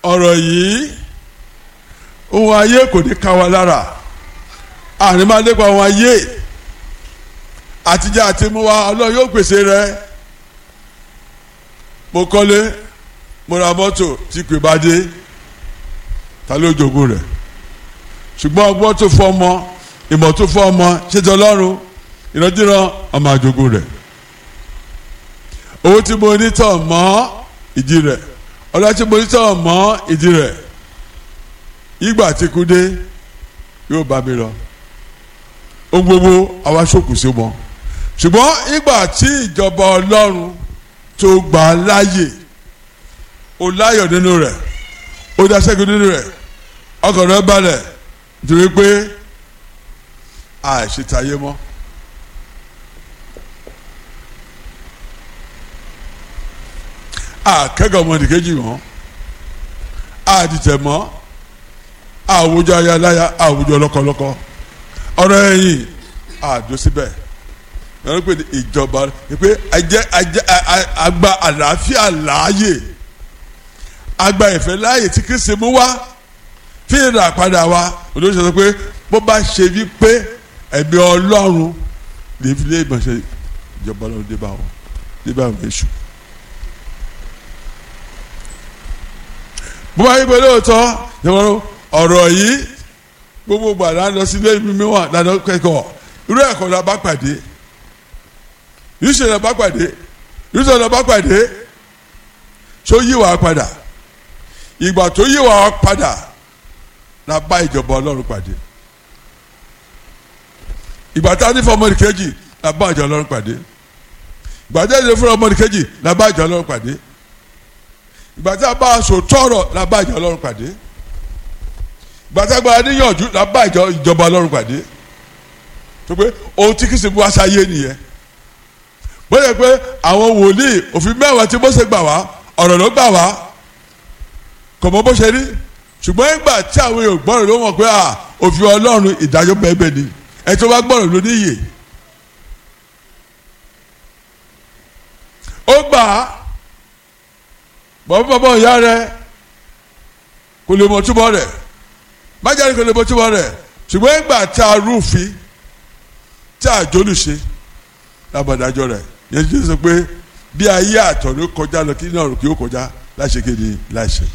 ọ̀rọ̀ yìí ohun ayé kò ní ká wa lára àní máa lépa ohun ayé àtijọ́ àti mú wa ọlọ́run yóò pèsè rẹ mo kọ́lé mo ra mọ́tò tí pè bá dé ta ló jogún rẹ̀ ṣùgbọ́n ọgbọ́n tó fọ́ ọmọ ìmọ̀ tó fọ́ ọmọ ṣètò ọlọ́run ìrandíran ọmọ àjogún rẹ̀ owó tí mo ní tọ̀ mọ́ ìdí rẹ̀ ọlá tí mo ní tọ̀ mọ́ ìdí rẹ̀ ìgbà tí kú dé yóò bá mi lọ ohun gbogbo àwa ṣòkù sí wọn ṣùgbọ́n ìgbà tí ìjọba ọlọ́run tó gbà á láàyè ó láyọ̀ nínú rẹ̀ ó dá ṣẹ́gun nínú rẹ̀ ọkàn rẹ̀ balẹ̀ nítorí pé àìṣètàyé mọ́. àkẹ́gọ̀ ọmọnìkejì wọn àdìtẹ̀ mọ́ àwùjọ ayaláya àwùjọ lọ́kọ̀lọ́kọ̀ ọ̀rọ̀ ẹ̀yìn àdó síbẹ̀ wọ́n pè ní ìjọba pé ajẹ́ ajẹ́ àgbà àlàáfíà láàyè àgbà ìfẹ́ láàyè tí Kristi mú wá fi ìrà padà wá olóṣèlú sọ pé bó bá ṣe wí pé ẹ̀mí Ọlọ́run lè fi lé ìmọ̀ṣẹ́ ìjọba Ọlọ́run dé bá wọn dé bá wọn èṣù. bó bá yí pé lóòótọ́ ìwọ́n ọ̀rọ̀ yìí gbogbo gbàdá lọ sí ilé mímí wà lánàá kẹ́kọ̀ọ́ irú ẹ̀kọ́ la bá pàdé yíṣẹ́ la bá pàdé yíṣẹ́ la bá pàdé tó yí wàá padà ìgbà tó yí wàá padà la bá ìjọba ọlọ́run pàdé ìgbà tá a ní fún ọmọdé kejì la bá ìjọba ọlọ́run pàdé ìgbà tá a ní fún ọmọdé kejì la bá ìjọba ọlọ́run pàdé ìgbà tá a bá aṣọ tọrọ la bá ìjọba ọlọ́run pàdé ìgbà tá a gba níyànjú la bá ìjọba ọlọ́run pàdé tó pé ohun tí kìsìnkú wá sáyé nìyẹn bóyá pé àwọn wòlíì òfin mẹ́wàá tí Mósè gbà wá ọ̀rọ̀ ló gbà wá kò mọ bó ṣe rí ṣùgbọ́n ìgbà tí àwọn èèyàn gbọ́rọ̀ ló mọ̀ pé òfin ọlọ́run ìdájọ́ bẹ́ẹ̀ ni ẹ tó bá gbọ́rọ̀ ló níyè ó gbà á bọ̀bọ̀ bọ̀bọ̀ ìyá rẹ kò lè mọ̀ túbọ̀ rẹ̀ májáde kò lè mọ̀ túbọ̀ rẹ̀ ṣùgbọ́n ìgbà tí a rúfin tí a jólùṣe lábàdájọ́ rẹ̀ yẹn ti sọ pé bí ayé àtọ̀ ló kọjá lọ kí náà kí ó kọjá láṣẹ kéde láṣẹ.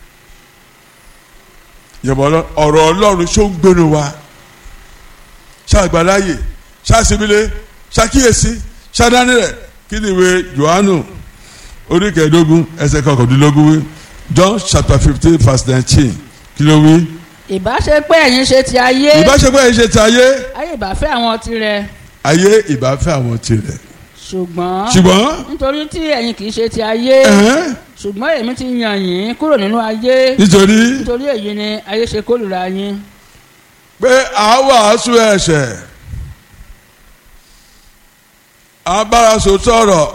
ìyàbọ̀ ọ̀rọ̀ ọlọ́run ṣó ń gbénu wa ṣàgbàláyè ṣàṣìbílẹ̀ ṣàkíyèsí ṣàdánilẹ̀ kí ni ìwé Jòhánù orí kẹẹ̀ẹ́dógún ẹsẹ̀ kọkàndínlógún wí John chapter fifteen verse nineteen kí ló wí. ìbá ṣe pé ẹ̀yin ṣe ti ayé ìbá ṣe pé ẹ̀yin ṣe ti ayé ayé ìbá fẹ́ àwọn tirẹ̀ ayé ìbá fẹ́ àwọn tirẹ̀ ṣùgbọ́n ṣùgbọ́n nítorí tí ẹ̀yin kì í ṣe ti ayé ẹ̀hẹ́n, ṣùgbọ́n èmi ti yàn yín kúrò nínú ayé nítorí nítorí èyí ni ayé ṣe kórìíra yín pé à ń wàásù ẹ̀ṣẹ̀ à ń bára sọ tọrọ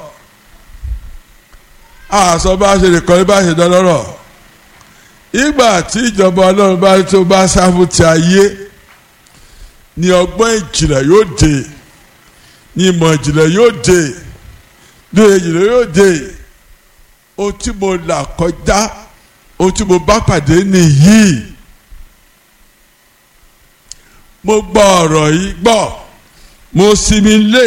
àṣọ bá ṣe lè kọ́ni bá ṣe dọ́lọ́rọ̀ ìgbà tí ìjọba ọlọ́run bá tó bá sáfù ti ayé ni ọgbọ́n ìjìnlẹ̀ yóò dé ni ìmọ̀ ìjìnlẹ̀ yóò dé ni ìjìnlẹ̀ yóò dé ohun tí mo là kọjá ohun tí mo bá pàdé nìyí mo gbọ́ ọ̀rọ̀ yìí gbọ́ mo sinmi lé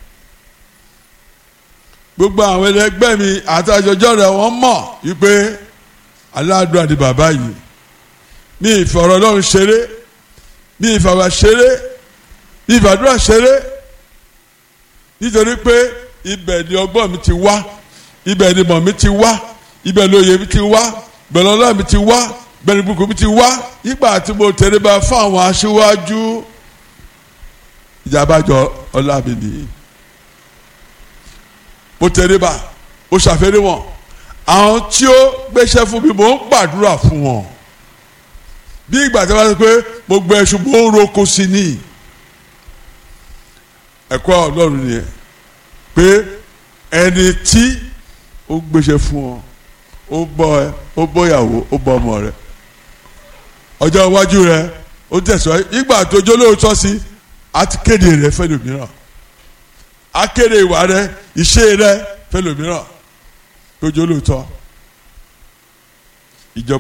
gbogbo àwọn ẹlẹgbẹ́ mi àtàjọjọ́ rẹ̀ wọ́n mọ̀ wípé aládùn àti bàbá yìí mi ìfọ̀rọ̀ ọlọ́run ṣeré mi ìfàwà ṣeré mi ìfàdúrà ṣeré nítorí pé ibẹ̀ ni ọgbọ́n mi ti wá ibẹ̀ ni mọ̀ mi ti wá ibẹ̀ ni òye mi ti wá ibẹ̀ ni ọlọ́run mi ti wá ibẹ̀ ni ibùkún mi ti wá nígbà tí mo tẹríba fún àwọn aṣíwájú ìjàmbájọ ọlá mi nìyí mo tẹríba mo ṣàfẹ́rí wọn àwọn tí ó gbéṣẹ́ fún mi mò ń gbàdúrà fún wọn bí ìgbà tí wọ́n sọ pé mo gbẹ ẹṣu mo ń roko sí ni ẹ̀kọ́ ọlọ́run nìyẹn pé ẹni tí ó gbéṣẹ́ fún ọ ó bọ́ ẹ ó bọ́ ìyàwó ó bọ́ ọmọ rẹ ọjọ́ iwájú rẹ ó tẹ̀síwájú ìgbà tó jó lóòótọ́ sí a ti kéde rẹ fẹ́ lòmíràn a kéde ìwà rẹ ìṣe rẹ fẹ́ lòmíràn tó jó lóòótọ́